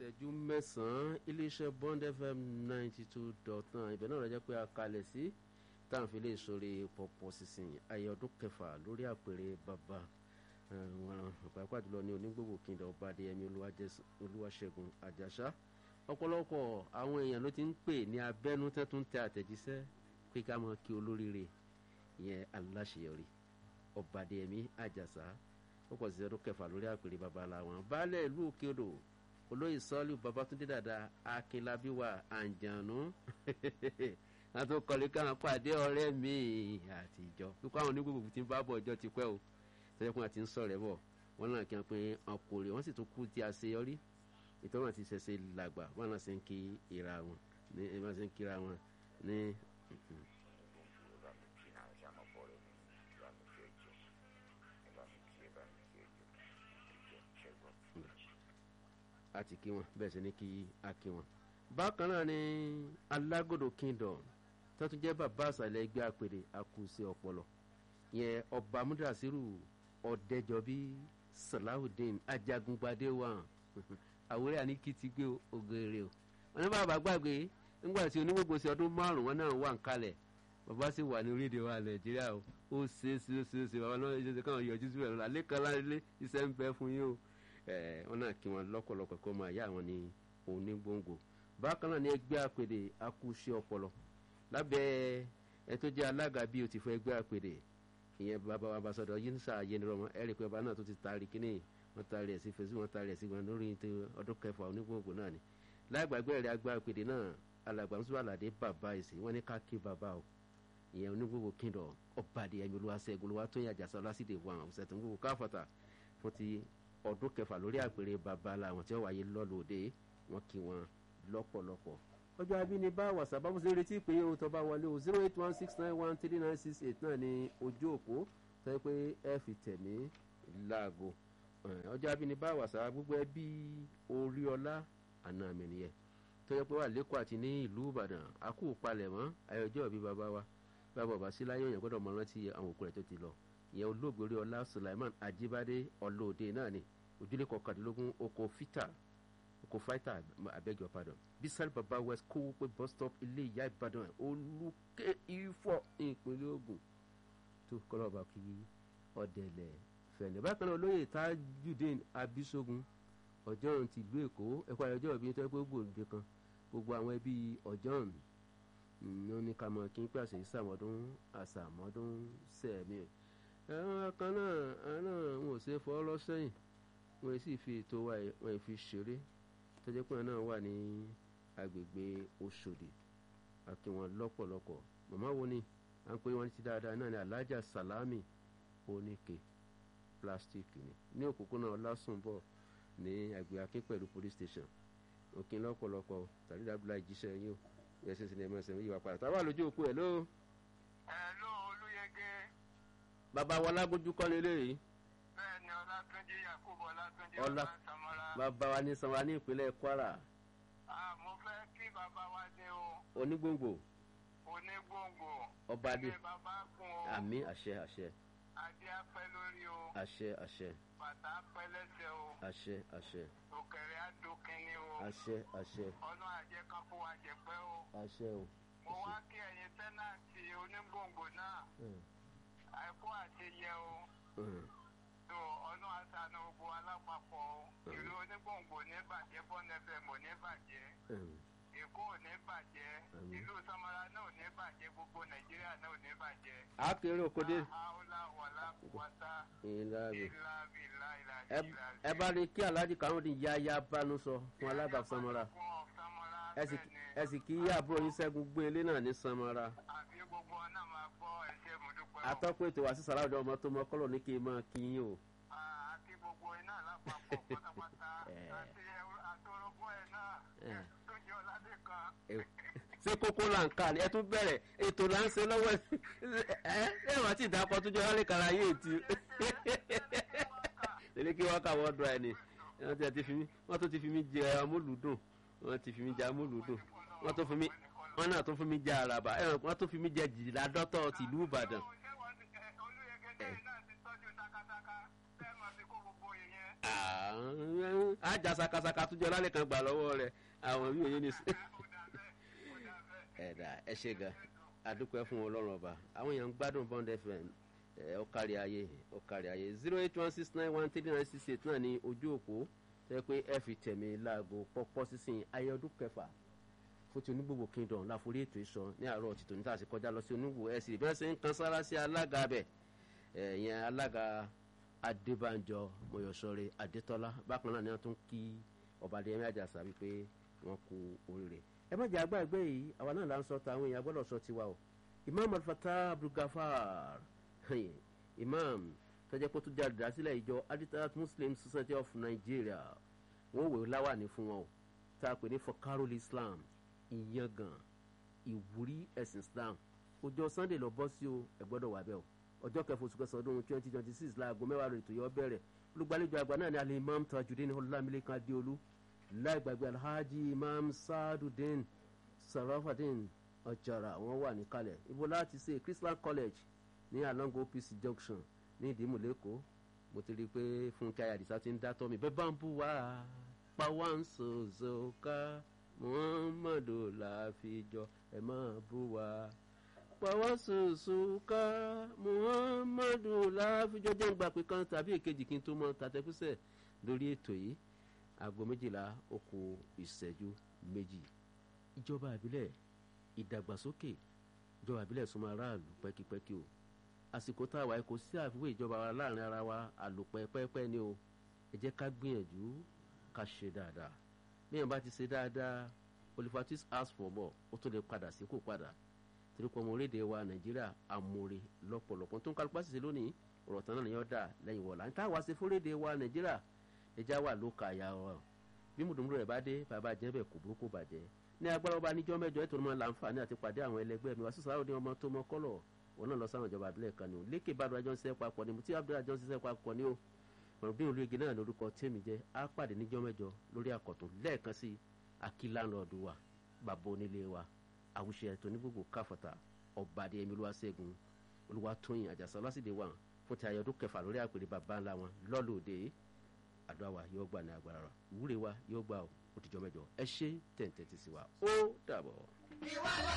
ìṣẹ́jú mẹ́sàn-án iléeṣẹ́ bond fm ninety two dot nine ibẹ̀ náà rẹ̀ jẹ́ pé a kalẹ̀ sí táwọn fi lè sọ̀rọ̀ pọ̀pọ̀ sísìn ayé ọdún kẹfà lórí àpèrè bàbá wọn pàápàá jùlọ ní onígbògbò kíndà ọba adéyẹmí olúwaṣẹ́gun àjàṣà ọ̀pọ̀lọpọ̀ àwọn èèyàn ló ti ń pè ní abẹ́nú tẹ́ tún tẹ àtẹ̀jíṣẹ́ pé ká mọ kí olóríire ìyẹn aláṣeyọrí ọba adéyẹmí àjàṣà ó pọ̀ sí ọdún kẹfà lórí àpèrè bàbá làwọn baálẹ̀ ìlú òkè odò olóyè sọ́ọ́lù babatunde dada akínlábíwá àǹjànú àti kọ́lé káwọn pàdé ọ̀rẹ́ mi àtijọ́ pípa àwọn onígbògbò tí ń bá bọ̀ ọjọ́ ti pẹ́ o tẹ́lẹ̀kùn àti ń sọ̀rọ̀ ẹ̀ bọ̀ wọ́n náà kí wọ́n pé ọkùnrin wọ́n sì tún kú tí a ṣe yọrí ìtọ́wọ́n àti ṣẹ̀ṣẹ̀ làgbà wọ́n náà ṣe ń kí ìra wọn ní ẹ̀ máa ṣe ń kíra wọn ní. àti kí wọn bẹ́ẹ̀ sì ni kí a kí wọn. bákan náà ni alágòdò kingdom tó tún jẹ́ bàbá àṣàlẹ̀ ẹgbẹ́ àpèrè àkùsí ọpọlọ yẹn ọba múdàsírù ọ̀dẹ́jọbí salawudeen ajagungbadé wà àwòrán àníkí ti gbé ògèrè o wọn ní bàbá gbàgbé nígbà tí onígbògbò sí ọdún márùn wọn náà wà ń kalẹ̀ bàbá sì wà ní orílẹ̀-èdè wa nàìjíríà o ó ṣe é ṣe é ṣe é ṣe bàbá náà ṣe é ṣe káwọn yọjú síbẹ̀ lọ́la lẹ́kàn lálẹ́ iṣẹ́ ń bẹ fún yín o wọn náà kí wọn lọ́pọ̀lọpọ̀ kó máa yá àwọn ní onígbòǹgbò bákan náà ní ẹgbẹ́ àpèdè akúṣe ọpọlọ lábẹ́ ẹ tó jẹ́ alága bí o ti fọ ẹgbẹ́ àpèdè ìyẹn bàbá wa basọ̀dọ̀ yín sá yẹnirọ́mọ ẹ rí i pé bàbá náà tó ti taari kíní wọ́n taari ẹ̀ sí fèsì wọ́n taari ẹ̀ sí wọn lórí ọdún kẹfà onígbòǹgbò náà ni láìgbàgbé rẹ̀ àgbà àpèdè náà alàgbà ń sọ àlàdé bàbá ìsìn wọ́n ní ká kí bàbá o ìyẹn onígbòǹgbò kíndọ̀ ọ̀bàdì ẹ̀mí olúwaṣẹ́gun olúwatóyìn àjàsọ lásìdè wọn ọ̀sẹ̀ tó ń gbòǹgbò káfọ̀tà fún ti ọdún kẹfà lórí àpèrè bàbá làwọn tí wọ́n wáyé lọ́lọ́dẹ wọn kí wọn lọ́pọ̀lọpọ̀ ọjọ́ abínibá wàsá bá bùsẹ̀ retí pé ohun tó bá wọlé o zero eight one six nine one three nine six eight náà ni ojú òpó tó yẹ pé ẹ fi tẹ̀mí láago ọjọ́ abínibá wàsá gbogbo ẹbí oríọlá àná mi nìyẹn tó yẹ pé wà lẹ́kọ̀ọ́ àti ní ìlú ìbàdàn àkú palẹ̀mọ́ ayọ̀jọ́ bí bàbá wa bàbá bàbá sí láyé òyìn gbọ́dọ̀ mọ rántí àwọn òkú rẹ̀ tó ti lọ ìyẹn olóògbé oríọlá sulaiman ajibade ọlọ́ọ̀dẹ náà ni ojúlé kọkàndínlógún oko fita oko fighter abeg your pardon bisal baba west kó pé bus stop ilé ìyá ìbàdàn olùkẹ́ ifọ̀ ìpínlẹ̀ ogun tó kọ́lọ́ ọba kí ọ̀dẹ̀lẹ̀ fẹ̀lẹ̀ bákan náà olóyè tajudeen abisogun ọjọ́run ti ìlú èkó ẹ̀kọ́ ayọ̀jọ́ ìbí tó yẹ pé gbòǹde kan gbogbo àwọn ẹbí ọjọ́run ní ní ká mọ kí n pàṣẹ ìsàmọ́dún àsàmọ́dún sẹ́ẹ̀mí ẹ̀rọ kan náà náà wọn ò ṣe fọ́ lọ́sẹ̀yìn wọn sì fi ètò wa wọn fi ṣeré tọ́jú pé náà wà ní agbègbè Òṣòdì àti wọn lọ́pọ̀lọpọ̀ màmá wo ni à ń pè wọn ti dáadáa náà ní Alhaja Salami oníke plastic ni ní òpópónà Ọlásùnbọ̀ ní agbègbè Akin pẹ̀lú police station òkè lọ́pọ̀lọpọ̀ tàbí dábìlà ìjíṣẹ́ yín o ẹsẹ̀ sinimá ẹ̀mọ́ ẹ̀sẹ̀ yíwá padà táwa lójú òkú ẹ̀ ló. ẹ ló olúyẹgẹ. bàbá wa lágbójú kọ́ ni eléyìí bẹ́ẹ̀ni ọlátúnjí yakubu ọlátúnjí Ọlá- ọlá samara. bàbá wa ní sanwó ní ìpínlẹ̀ Kwara Ah, mo fẹ́ kí bàbá wa dé o onígbòǹgbò onígbòǹgbò. ọba adé ilé bàbá kún o àmì àṣẹ àṣẹ adé apẹ́ lórí o àṣẹ àṣẹ bàtà apẹ́ lẹ́sẹ̀ o àṣẹ àṣẹ òkèrè adókínní o àṣẹ àṣẹ ọdún àjẹ kan fún wa jẹpẹ́ o. àṣẹ o. mo wá kí ẹ̀yin tẹ́nàntì onígbòǹgbò náà Mm, àìkú àti yẹ o. mm, tó ọdún àṣàna gbogbo alápapọ̀ o. ìlú onígbòǹgbò ní bàjẹ́ bọ́nẹ́fẹ̀mù ní bàjẹ́. mm. èkó ò ní bàjẹ́ Àmín. ìlú samara náà ò ní bàjẹ́ gbogbo nàìjíríà náà ò ní bàjẹ́. a kéré òkòdé àhàólà wàlá wàtá ìlànà ìlà bìlà ìlà ẹ- ẹ bá rí kí alhaji karùn-ún ní yáyá bánú sọ fún alága samara ẹ sì ẹ sì kí àbúrò yín ṣẹ́gun gbé ilé náà ní samara àbí gbogbo ọ̀nà máa gbọ́ ẹ̀ṣẹ̀ mọ̀dúpẹ́ o. atọ́kùn ètò wàásù sàràwọ̀dọ̀ ọmọ tó mọ kọ́lọ̀ ní kí n máa kí yín o. Ah, àti gbogbo iná lápapọ̀ pátápátá Eh. àti àtọrọgbọ́ ẹ̀ náà Eh. tó jẹ́ ọ̀làdé kan. Ẹ- ṣé kókó là ń kà ní ẹ tún bẹ̀rẹ̀ ètò là ń ṣe lọ́wọ́ ẹ ẹ ẹ wọ́n ti dàpọ̀ tó jẹ́ wọ́n lè kàrà yé ètí lèlé kí wọ́n kà wọ́n dùn ẹ̀ ni wọ́n ti- ti fi mí wọ́n tó ti fi mí jẹ amúlùdùn wọ́n ti fi mí jẹ amúlùdùn wọ́n tó fi mí wọ́n náà tó fi mí jẹ àràbà ẹ wọ́n tó fi mí jẹ jìlá dọ́tọ̀ tìlú Ìbàdàn Ṣé wọ́n ti- eh, olúyẹgẹ tẹ́yìn náà ti tọ́jú takataka tẹ́ mọ̀ sí kó gbogbo ìyẹn. àjà sakasaka tó jọ lálẹ́ kan gbà lọ́wọ́ rẹ̀ àwọn bí òye ní sí. ẹ̀dá ẹ ṣe gan adúpẹ́ fún ọlọ́run ọba àwọn èèyàn ń gbádùn bond fm ẹ ó kárí ayé ó kárí ayé zero eight one six nine one three nine six eight náà ní ojú òpó tẹ́ pé ẹ fi tẹ̀mí láago pọ́pọ́ sísìn ayé ọdún kẹfà fún ti onígbògbò kingdom láforí ètò ìsọ ní àárọ̀ tìtò níta àti kọjá lọ sí onígbò ẹ sì bí wọ́n ṣe ń kan sára sí alága bẹ̀ ẹ̀yẹn alága adébánjọ mọ̀yọ́sọ̀rẹ́ adétọ́lá bákan náà ni wọ́n tún kí ọba adéyẹmí àjàsà wípé wọ́n kú oríire ẹ má jẹ́ àgbà ẹgbẹ́ yìí àwa náà là ń sọ tàwọn èèyàn gbọ́dọ̀ sọ tiwa o imam alfata abdulgafar imam tọ́jà pé tó jáde dá sílẹ̀ ìjọ aditat muslim society of nigeria wọ́n wèé láwàní fún wọn o tá a pè ní fokarol islam ìyangàn ìwúrí ẹ̀sìn islam ọjọ́ sunday lọ bọ́ sí o ẹ gbọ́dọ̀ wà bẹ́ẹ̀ o ọjọ́ kẹfà oṣù kẹsàn-án ọdún twenty twenty six láago mẹ́wàá rẹ̀ ètò yọ bẹ̀rẹ̀ olùgbàlejò àgbà náà ni alẹ́ imam tajudeen ọlámilẹ́kan adéolú láì gbàgbé alhaji imam saadudeen sarafadeen ọjàrà wọn wà níkàlẹ̀ ibo láti ṣe christian college ní along opc junction ní ìdìmú lẹ́kọ̀ọ́ mo ti rí i pé fúnkẹ́ ayàdìsá ti ń dátọ́ mi bẹ́ẹ̀ bá ń bú wa pa wá ń sòzò ká muhammadu láfijọ́ ẹ̀ máa bú wa pa wá sòzò ká muhammadu láfijọ́ jẹ́ ń gbà pé kan tàbí èkejì kí n tó mọ tàtẹ́kùsẹ̀ lórí ètò yìí aago méjìlá oko ìṣẹ́jú méjì ìjọba àbílẹ̀ ìdàgbàsókè ìjọba àbílẹ̀ súnmọ́ aráàlú pẹ́kípẹ́kí o àsìkò tá a wà kò sí àfiwé ìjọba wa láàrin ara wa àlòpẹ́ pẹ́pẹ́ ni o ẹ jẹ́ ká gbìyànjú ká ṣe dáadáa bíyàn bá ti ṣe dáadáa olifatis ask for more ó tó lè padà sí kò padà torí pé ọmọ orílẹ̀-èdè wa nàìjíríà amóore lọ́pọ̀lọpọ̀ tó ń kálukú àṣìṣe lónìí ọ̀rọ̀ tán náà ni yóò dà lẹ́yìn wọ̀lá níta wá sí fúnlédè wa nàìjíríà ẹja wà ló ka ya ọ bí mùdùmùdù rẹ̀ bá dé bàbá jẹ́ bẹ̀ kò burúkú bàjẹ́ ní agbára ọba níjọ́ mẹ́jọ ètò ọmọ láǹfààní àti pàdé àwọn ẹlẹgbẹ́ mi wá sí sàrò ní ọmọ tó mọ kọ́lọ̀ wọn náà lọ sáwọn ìjọba àbílẹ̀ kan ní o lékè ìbàdàn àjọ ń ṣiṣẹ́ papọ̀ ní mutí abdul àjọ ń ṣiṣẹ́ papọ̀ ní o ọ̀rọ̀bí olóyege náà lórúkọ tèmi jẹ́ á pàdé níjọ́ mẹ́jọ lórí àkọ́tún lẹ́ẹ̀kan sí akílánlọ́ọ̀dù wa bàbá onílé wa àwùṣe tó ní gbogbo káfọ̀tà ọ̀bàdì ẹ̀mí olúwa ṣẹ́gun olúwa tóyìn àjàsá lásìdè wà fún ti ayọ̀dún kẹfà lórí àpèrè bàbá ńlá wọn lọ́lọ́ọ̀dẹ àdúrà wa yóò gbà ní agbára rà ìwúre wa yóò gbà ó òtijọ́ mẹ́jọ ẹ ṣe tẹ̀ǹtẹ̀ tì sí wa ó dàbọ̀.